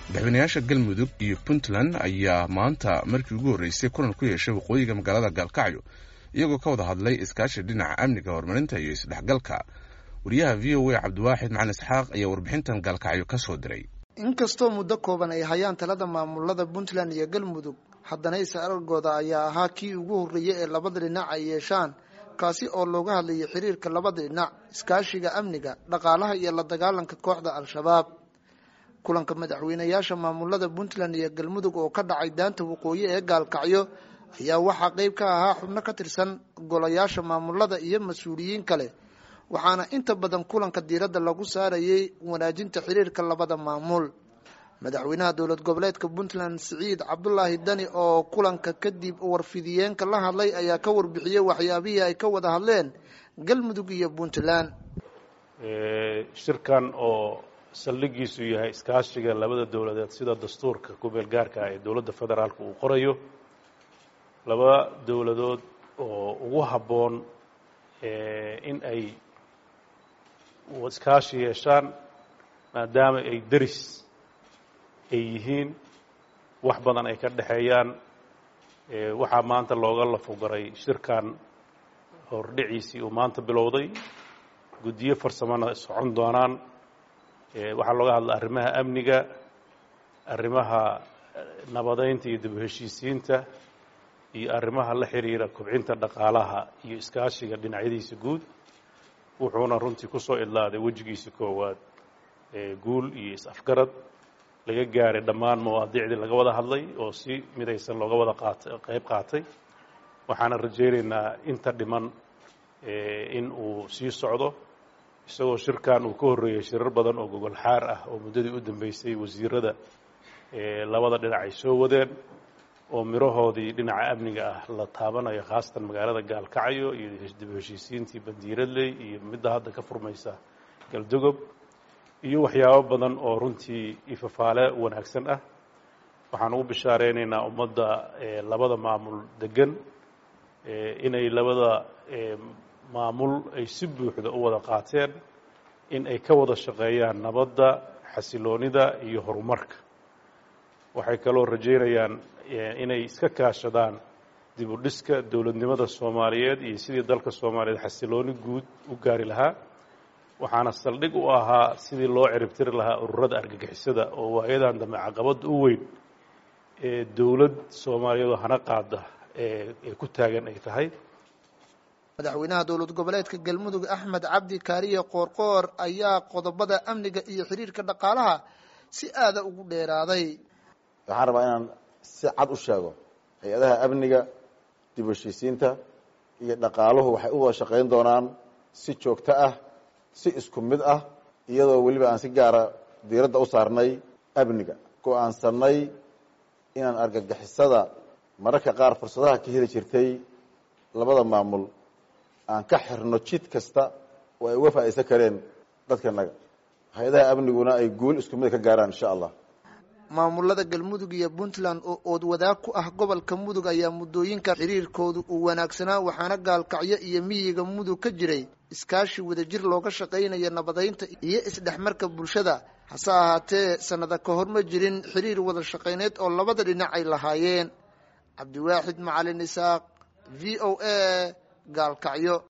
madaxweynayaasha galmudug iyo puntland ayaa maanta markii ugu horreysay kulan ku yeeshay waqooyiga magaalada gaalkacyo iyagoo ka wada hadlay iskaashi dhinaca amniga horumarinta iyo isdhexgalka wariyaha v o a cabdiwaaxid macalin isxaaq ayaa warbixintan gaalkacyo ka soo diray inkastoo muddo kooban ay hayaan talada maamulada puntland iyo galmudug haddana is-arargooda ayaa ahaa kii ugu horreeyey ee labada dhinac ay yeeshaan kaasi oo looga hadlayay xiriirka labada dhinac iskaashiga amniga dhaqaalaha iyo la dagaalanka kooxda al-shabaab kulanka madaxweynayaasha maamulada puntland iyo galmudug oo ka dhacay daanta waqooyi ee gaalkacyo ayaa waxaa qeyb ka ahaa xubno ka tirsan golayaasha maamulada iyo mas-uuliyiin kale waxaana inta badan kulanka diiradda lagu saarayay wanaajinta xiriirka labada maamul madaxweynaha dowlad goboleedka puntland siciid cabdulaahi dani oo kulanka kadib warfidiyeenka la hadlay ayaa ka warbixiyey waxyaabihii ay ka wada hadleen galmudug iyo puntland shirkan oo saldhigiisu yahay iskaashiga labada dowladeed sida dastuurka kumeel gaarka ah ee dowladda federaalka uu qorayo laba dowladood oo ugu habboon in ay iskaashi yeeshaan maadaama ay deris ay yihiin wax badan ay ka dhexeeyaan waxaa maanta looga lafogaray shirkan hordhiciisii uu maanta bilowday guddiyo farsamona socon doonaan waxaa looga hadla arrimaha amniga arrimaha nabadeynta iyo dib heshiisiinta iyo arrimaha la xiriira kobcinta dhaqaalaha iyo iskaashiga dhinacyadiisa guud wuxuuna runtii ku soo idlaaday wejigiisa koowaad guul iyo is-afgarad laga gaaray dhammaan mawaadiicdii laga wada hadlay oo si midaysan looga wada qaatay qayb qaatay waxaana rajaynaynaa inta dhiman in uu sii socdo isagoo shirkan uu ka horreeyey shirar badan oo gogol xaar ah oo muddadii u dambeysay wasiirada labada dhinac ay soo wadeen oo mirahoodii dhinaca amniga ah la taabanayo khaasatan magaalada gaalkacyo iyo dib heshiisiintii bandiiradley iyo midda hadda ka furmaysa galdogob iyo waxyaabo badan oo runtii ifafaale wanaagsan ah waxaan ugu bishaareynayna ummadda labada maamul degan inay labada maamul ay si buuxda u wada qaateen in ay ka wada shaqeeyaan nabadda xasiloonida iyo horumarka waxay kaloo rajaynayaan inay iska kaashadaan dib u dhiska dowladnimada soomaaliyeed iyo sidii dalka soomaaliyeed xasilooni guud u gaari lahaa waxaana saldhig u ahaa sidii loo ciribtiri lahaa ururada argagixisada oo waayadan dambe caqabadda u weyn ee dowlad soomaaliyeedoo hana qaada ee ku taagan ay tahay madaxweynaha dowlad goboleedka galmudug axmed cabdi kaariye qoorqoor ayaa qodobada amniga iyo xiriirka dhaqaalaha si aada ugu dheeraaday waxaan rabaa inaan si cad u sheego hay-adaha amniga dib heshiisiinta iyo dhaqaaluhu waxay u wada shaqayn doonaan si joogto ah si isku mid ah iyadoo weliba aan si gaara diiradda u saarnay amniga go-aansanay inaan argagixisada mararka qaar fursadaha ka heli jirtay labada maamul aan ka xirno jid kasta oo ay uga faa'iidsan kareen dadkanaga hay-adaha amniguna ay guul isku mid ka gaaraan insha allah maamulada galmudug iyo puntland oo ood wadaag ku ah gobolka mudug ayaa muddooyinka xiriirkoodu uu wanaagsanaa waxaana gaalkacyo iyo miyiga mudug ka jiray iskaashi wadajir looga shaqaynayo nabadeynta iyo isdhexmarka bulshada hase ahaatee sannada ka hor ma jirin xiriir wada shaqayneed oo labada dhinac ay lahaayeen cabdiwaaxid macalin isaaq v o a gaalkacyo